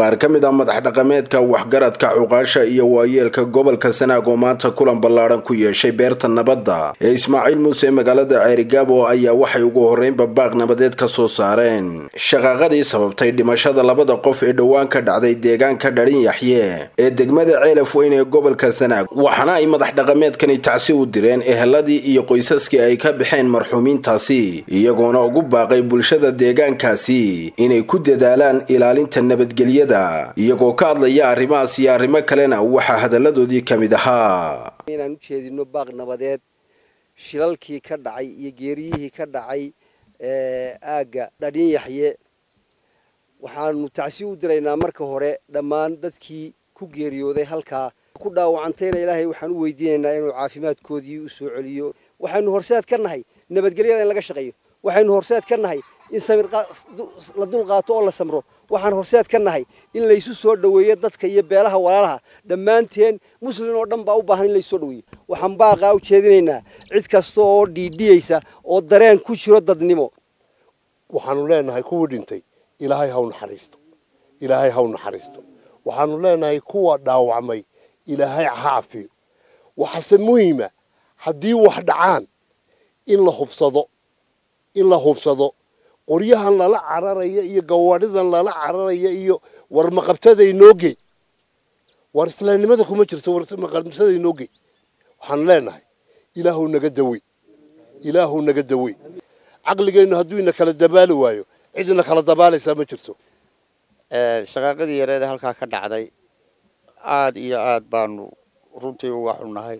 qaar ka mid ah madax dhaqameedka waxgaradka cuqaasha iyo waayeelka gobolka sanaag oo maanta kulan ballaadhan ku yeeshay beerta nabadda ee ismaaciil muuse magaalada ceerigaabo ayaa waxay ugu horreynba baaq nabadeed ka soo saareen shaqaaqadii sababtay dhimashada labada qof ee dhowaan ka dhacday deegaanka dharin yaxye ee degmada ceelaf weyn ee gobolka sanaag waxaana ay madax dhaqameedkani tacsi u direen eheladii iyo qoysaskii ay ka baxeen marxuumiintaasi iyagoona ugu baaqay bulshada deegaankaasi inay ku dadaalaan ilaalinta nabadgelyada iyagoo ka hadlaya arrimahaas iyo arrimo kalena waxaa hadalladoodii ka mid ahaa inaan u jeedino baaq nabadeed shilalkii ka dhacay iyo geeriyihii ka dhacay aagga dhadhin yaxye waxaanu tacsi u diraynaa marka hore dhammaan dadkii ku geeriyooday halkaa ku dhaawacantayna ilaahay waxaan u weydiinaynaa inuu caafimaadkoodii u soo celiyo waxaynu horseed ka nahay nabadgelyada in laga shaqeeyo waxaynu horseed ka nahay in samir la dul qaato oo la samro waxaan horseed ka nahay in laysu soo dhoweeyo dadka iyo beelaha walaalaha dhammaanteen muslin oo dhan baa u baahan in laysu soo dhoweeyo waxaan baaqaa u jeedinaynaa cid kasta oo dhiidhiyaysa oo dareen ku jiro dadnimo waxaanu leenahay kuwii dhintay ilaahay haw naxariisto ilaahay haw naxariisto waxaanu leenahay kuwa dhaawacmay ilaahay ha cafiyo waxaase muhiima haddii wax dhacaan in la hubsado in la hubsado qoryahan lala cararaya iyo gawaadhidan lala cararaya iyo warmaqabtada inoogey war islaamnimada kuma jirto warmaqabtada inoogey waxaanu leenahay ilaahu naga dawey ilaahu naga dawey caqligeennu hadduu ina kala dabaali waayo cid ina kala dabaalaysaa ma jirto shaqaaqadii yareeda halkaa ka dhacday aada iyo aada baanu runtii uga xunnahay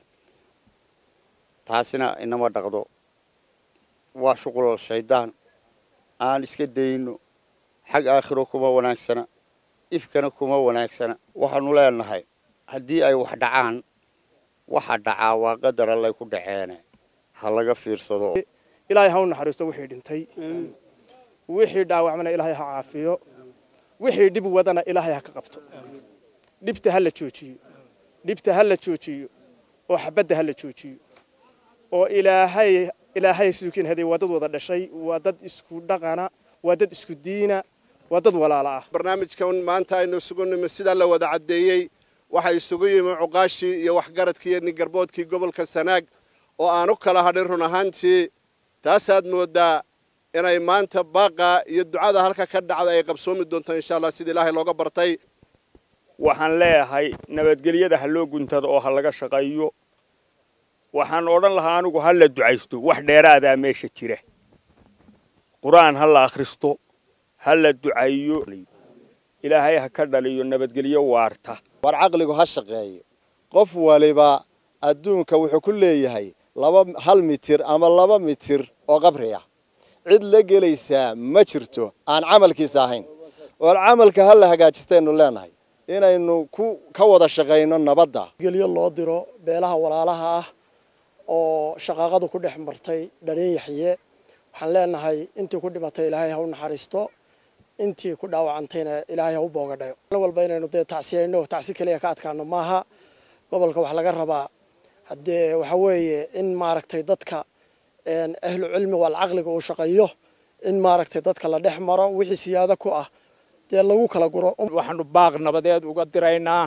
taasina inama dhaqdo waa shuqul shaydaan aan iska dayno xag aakhiro kuma wanaagsana ifkana kuma wanaagsana waxaanu leenahay haddii ay wax dhacaan waxa dhacaa waa qadar allay ku dhaceene ha laga fiirsado ilaahay ha u naxariisto wixii dhintay wixii dhaawacmana ilaahay ha caafiyo wixii dhib wadana ilaahay ha ka qabto dhibta ha la joojiyo dhibta ha la joojiyo oo xabadda ha la joojiyo oo ilaahay ilaahay suukin haday waa dad wada dhashay waa dad isku dhaqana waa dad isku diina waa dad walaala ah barnaamijkan maanta aynu isugu nimi sidaa la wada caddeeyey waxaa isugu yimi cuqaashii iyo waxgaradkii iyo ningarboodkii gobolka sanaag oo aan u kala hadhin run ahaantii taasaad mooddaa inay maanta baaqa iyo ducada halka ka dhacda ay qabsoomi doonto insha allah sida ilaahay looga bartay waxaan leeyahay nabadgelyada ha loo guntado oo ha laga shaqeeyo waxaan odhan lahaa anigu ha la ducaysto wax dheeraadaa meesha jira qur-aan ha la akhristo ha la ducayo ilaahay ha ka dhaliyo nabadgelyo waarta war caqligu ha shaqeeyo qof waliba adduunka wuxuu ku leeyahay laba hal mitir ama laba mitir oo qabri ah cid la gelaysaa ma jirto aan camalkiisa ahayn war camalka ha la hagaajistaynu leenahay inaynu ku ka wada shaqayno nabadda gelyo loo diro beelaha walaalaha ah oo shaqaaqadu ku dhex martay dhareen yaxye waxaan leenahay intii ku dhimatay ilaahay ha u naxariisto intii ku dhaawacantayna ilaahay ha u boogadhayo mal walba inaynu dee tacsiyayno tacsi keliya ka adkaano maaha gobolka wax laga rabaa haddee waxa weeye in maaragtay dadka ahlu cilmi wal caqliga uu shaqeeyo in maaragtay dadka la dhex maro wixii siyaado ku ah dee lagu kala guro waxaanu baaq nabadeed uga diraynaa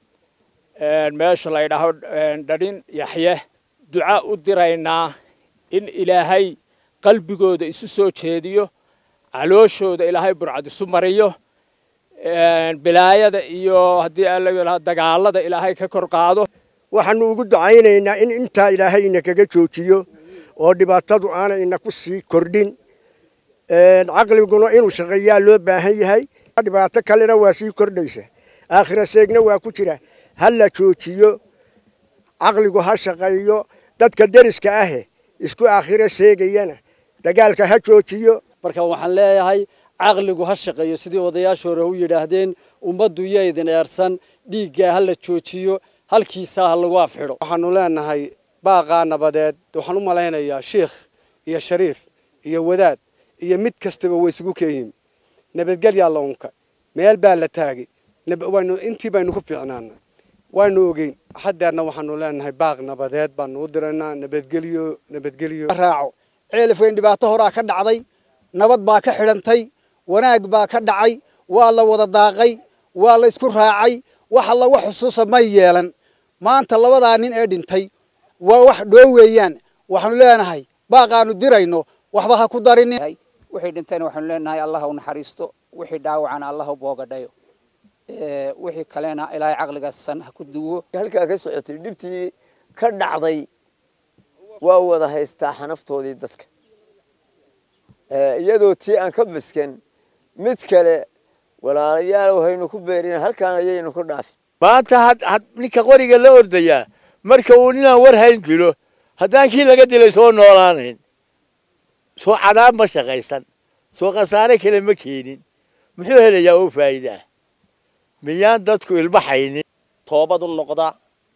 meesha la ydhaho dharin yaxye duca u diraynaa in ilaahay qalbigooda isu soo jeediyo calooshooda ilaahay burcad isu mariyo bilaayada iyo haddii ala dagaalada ilaahay ka kor qaado waxaanu ugu ducaynaynaa in intaa ilaahay ina kaga joojiyo oo dhibaatadu aanay ina ku sii kordhin caqliguna inuu shaqeeyaa loo baahan yahay dhibaato kalena waa sii kordhaysa aakhira seegna waa ku jira ha la joojiyo caqligu ha shaqeeyo dadka deriska ahe isku aakhiro seegayana dagaalka ha joojiyo marka waxaan leeyahay caqligu ha shaqeeyo sidii odayaasha hore u yidhaahdeen ummaddu yaydin eersan dhiiggaa ha la joojiyo halkiisaa ha lagu afxidho waxaanu leenahay baaqaa nabadeed waxaan u malaynayaa shiikh iyo shariif iyo wadaad iyo mid kastaba way isugu keeyihin nabadgelyaa la unka meel baa la taagay intii baynu ku fiicnaana waanu ogeyn haddeerna waxaanu leenahay baaq nabadeed baanu u diraynaa nabadgelyo nabadgelyo raaco ceelif weyn dhibaato horaa ka dhacday nabad baa ka xidhantay wanaag baa ka dhacay waa la wada daaqay waa la isku raacay wax alla wax xusuusa may yeelan maanta labadaa nin ee dhintay waa wax dhoo weeyaan waxaanu leenahay baaqaanu dirayno waxba ha ku darinin wixii dhintayna waxaanu leenahay allah u naxariisto wixii dhaawacana allah u boogadhayo wixii kalena ilaahay caqligaasan ha ku duwo halkaa ka socotay dhibtii ka dhacday waa wada haystaa xanaftoodii dadka iyadoo tii aan ka baskan mid kale walaalayaal haynu ku beerin halkaan ayaynu ku dhaafin maanta ninka qoriga la ordayaa marka uu ninaan war hayn dilo haddaan kii laga dilay soo noolaanayn soo cadaab ma shaqaysan soo khasaare kale ma keenin muxuu helayaa oo faa'iide ah miyaan dadku ilbaxaynin toobadu noqda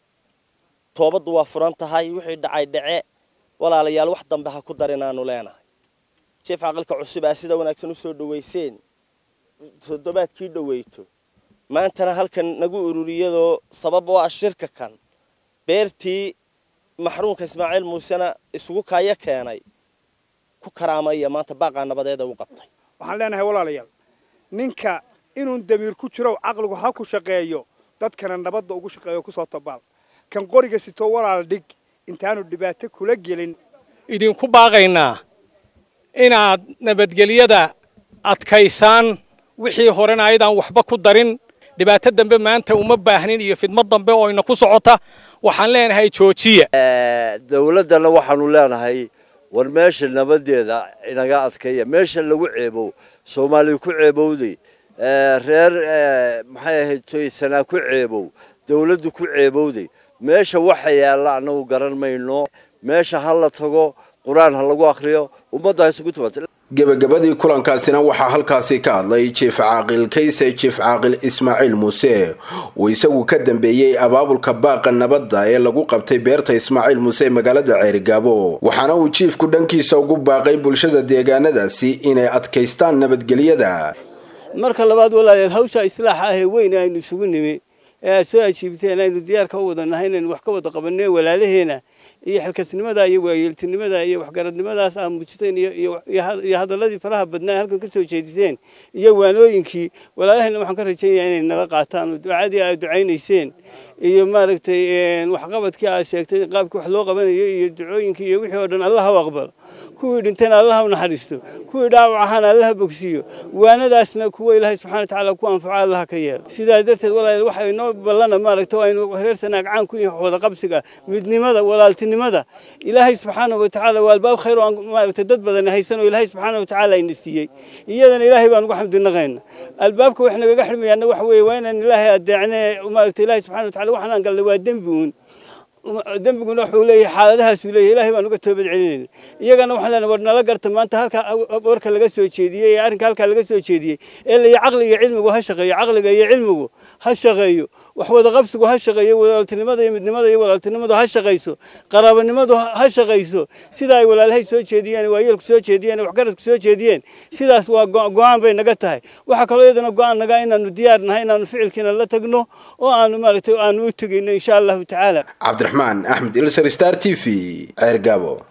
toobaddu waa furan tahay wixii dhacay dhace walaalayaal wax dambe ha ku darinaanu leenahay jeef caqalka cusub aa sida wanaagsan u soo dhowayseen toddobaadkii dhoweyto maantana halkan nagu ururiyadoo sabab oo ah shirka kan beertii maxruumka ismaaciil muusena isugu kaayo keenay ku karaamaya maanta baaqaa nabadeeda u qabtay waxaan leenahay walaalayaal ninka inuun damiir ku jiro caqligu ha ku shaqeeyo dadkana nabadda ugu shaqeeyo kusoo tabaal kan qoriga sitoo walaal dhig intaanu dhibaato kula gelin idinku baaqaynaa inaad nabadgelyada adkaysaan wixii horena ayadaan waxba ku darin dhibaato dambe maanta uma baahnin iyo fidmad dambe oo ina ku socota waxaan leenahay joojiya dawladdana waxaanu leenahay war meesha nabadeeda inaga adkeeya meesha lagu ceebow soomaaliya ku ceebowday reer maxay ahayd toysanaa ku ceebow dawladdu ku ceebowday meesha waxa yaalla annagu garan mayno meesha ha la tago qur-aan ha lagu akhriyo ummadda ha isugu timato gebagabadii kulankaasina waxaa halkaasi ka hadlay jiif caaqil kayse jiif caaqil ismaaciil muuse uu isagu ka dambeeyey abaabulka baaqa nabadda ee lagu qabtay beerta ismaaciil muuse ee magaalada ceerigaabo waxaana uu jiifku dhankiisa ugu baaqay bulshada deegaanadaasi inay adkaystaan nabadgelyada marka labaad walaalayaal hawsha islaaxa ahee weyn aynu isugu nimi ee aad soo ajiibteen aynu diyaarka u wada nahay inaynu wax ka wada qabanay walaalaheena iyo xilkasnimada iyo waayeeltinimada iyo waxgaradnimadaas aa muujiteen iyo hadalladii faraha badnaa halkan ka soo jeediseen iyo waanooyinkii walaalaheena waxaan ka rajaynayaa inay nala qaataan oo ducadii aad ducaynayseen iyo maaragtay waxqabadkii aad sheegtay qaabkii wax loo qabanayo iyo ducooyinkii iyo wixii oo dhan allah ha aqbalo kuwii dhintayna allah ha naxariisto kuwii dhaawac ahaana allah ha bogsiiyo waanadaasna kuwa ilaahay subxana watacaala ku anfaco allah ka yeelo sidaa darteed walaalayaal waxa inoo ballana maaragtay aynu reer sanaag caan ku yihin wada qabsiga midnimada walaaltinimada ilaahay subxaana watacaala waa albaab khayr oo maaragtay dad badan haysan oo ilaahay subxaana watacaala ina siiyey iyadana ilaahay baan ugu xamdinaqayna albaabka wax nagaga xidhmayaana waxa weeye waa inaan ilaahay adeecne maaragtay ilaahay subxana watacaala waxaan galnay waa dembi uun dembiguna wuxuu leeyahay xaaladahaasuu leeyahay ilaahay baan uga toobad celinayna iyagana waxaan leenahay war nala garta maanta halka warka laga soo jeediyey ee arrinka halkaa laga soo jeediyey ee la caqliga iyo cilmigu ha shaqeeyo caqliga iyo cilmigu ha shaqeeyo wax wada qabsigu ha shaqeeyo walaaltinimada iyo midnimada iyo walaaltinimadu ha shaqayso qaraabanimadu ha shaqayso sida ay walaalahay soo jeediyeen waayeelku soo jeediyeen waxgaradku soo jeediyeen sidaas waa go-aan bay naga tahay waxaa kaloo iyadana go-aan naga inaanu diyaar nahay inaanu ficilkiina la tagno oo aanu maaragtay aanu u tegayno insha allahu tacaala cabdiraxmaan axmed ilsar star t v ceergaabo